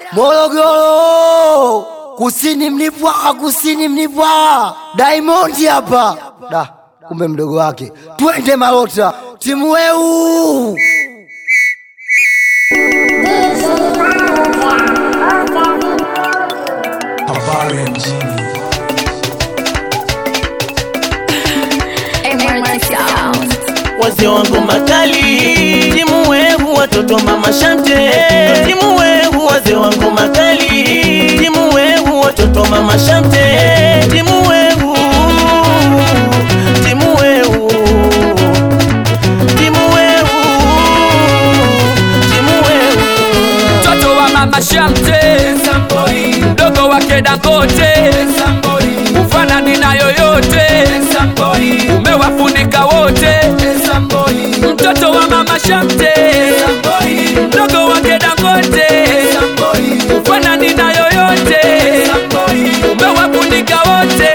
Morogoro, kusini mlipwa, kusini mlipwa, Diamond hapa da, kumbe mdogo wake. Twende Malota, timu weu Habari ya mjini. wazee wangu makali timu wehu watoto mama shante timu wehu wazee wangu makali timu wehu watoto mama shante timu wehu timu wehu timu wehu timu wehu mtoto wa mama Shamte, mdogo wake Dangote, ufanani na yoyote, umewafunika wote. Mtoto wa mama Shamte, mdogo wake Dangote, ufanani na yoyote, umewafunika wote.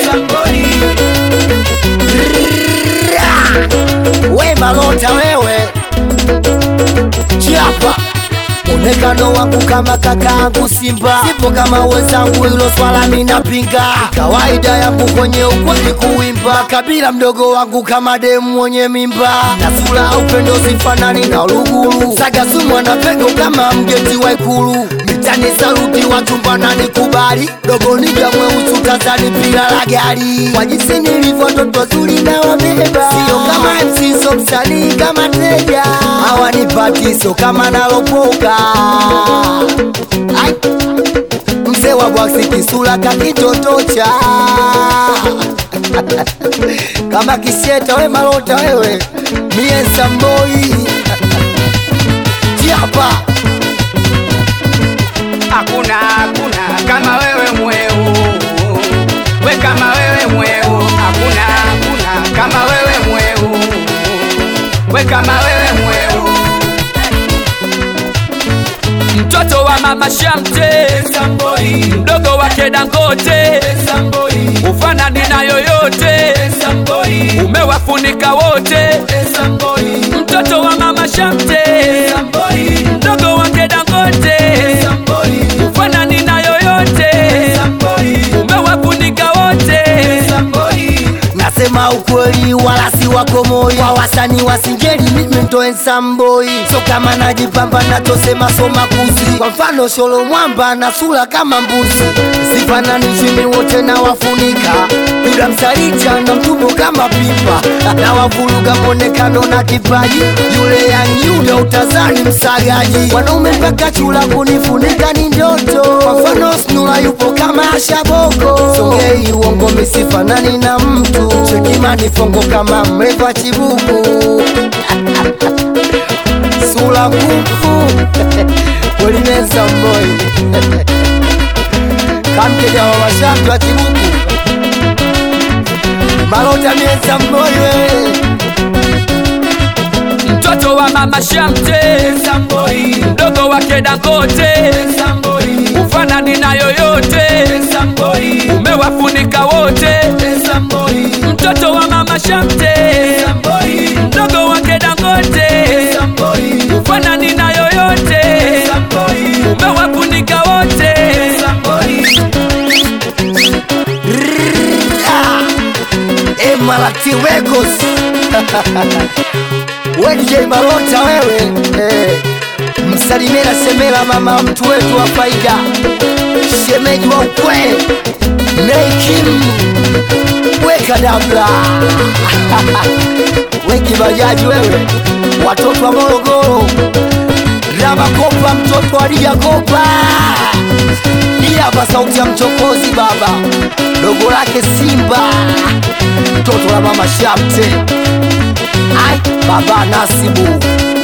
we Malota, wewe chiapa Onekano wangu kama kakaangu Simba, sipo kama wenzangu, hilo swala minapinga. Kawaida yangu kwenye ukweli kuimba, kabila mdogo wangu kama demu mwenye mimba, na sura ya upendo sifanani na Uluguru, saga sumwa na pengo kama mgeti wa Ikulu. Mitani saluti wachumba na nikubali, dogo niga mweusi utazani pila la gari, kwa jinsi nilivyo toto zuri na wabeba, sio kama MC so msanii kama teja, hawanipati sio kama nalopoka Ai, mzee wa bwaksi kisula kakitotocha kama kisieta we malota wewe mie samboi tiapa Hakuna, hakuna kama wewe mweu, we kama wewe mweu. Hakuna, hakuna kama wewe mweu, we kama wewe mweu. Mtoto wa mama Shamte, mdogo wake Dangote, ufanani na yoyote, umewafunika wote. Mtoto wa mama Shamte, mdogo wake Dangote, ufanani na yoyote, umewafunika wote. nasema ukweli wala si wako moyo kwa wasanii wa singeli mimi ndo ensamboi so kama najipamba nachosema soma kuzi kwa mfano sholo mwamba na sura kama mbuzi sifananishi mimi wote na wafunika yula msalicha na mtumbo kama pipa na wavuruga mwonekano na kipaji yule yangyuda utazani msagaji wanaume mpaka chula kunifunika ni ndoto kwa mfano snula yupo kama shaboko songei uongo misifanani na mtu chekimani fongo kama mreva chibuku sula nguvu welineza mboi kamkeja wa mashambi wa chibuku malota mieza mboi wewe Mtoto wa mama Shamte, mdogo wake Dangote, ufanani na yoyote, umewafunika wote. Mtoto wa mama Shamte, mdogo wake Dangote, ufanani na yoyote, umewafunika wote. Emalati Records we DJ Malota wewe eh, msalimie na semela mama mtu wetu wa faida shemeji wa ukwe Neikim weka dabla weki bajaji wewe watoto wa Morogoro Ramakopa mtoto wa Lijakopa hii hapa sauti ya mchokozi baba dogo lake Simba mtoto la mama Shamte ai baba Nasibu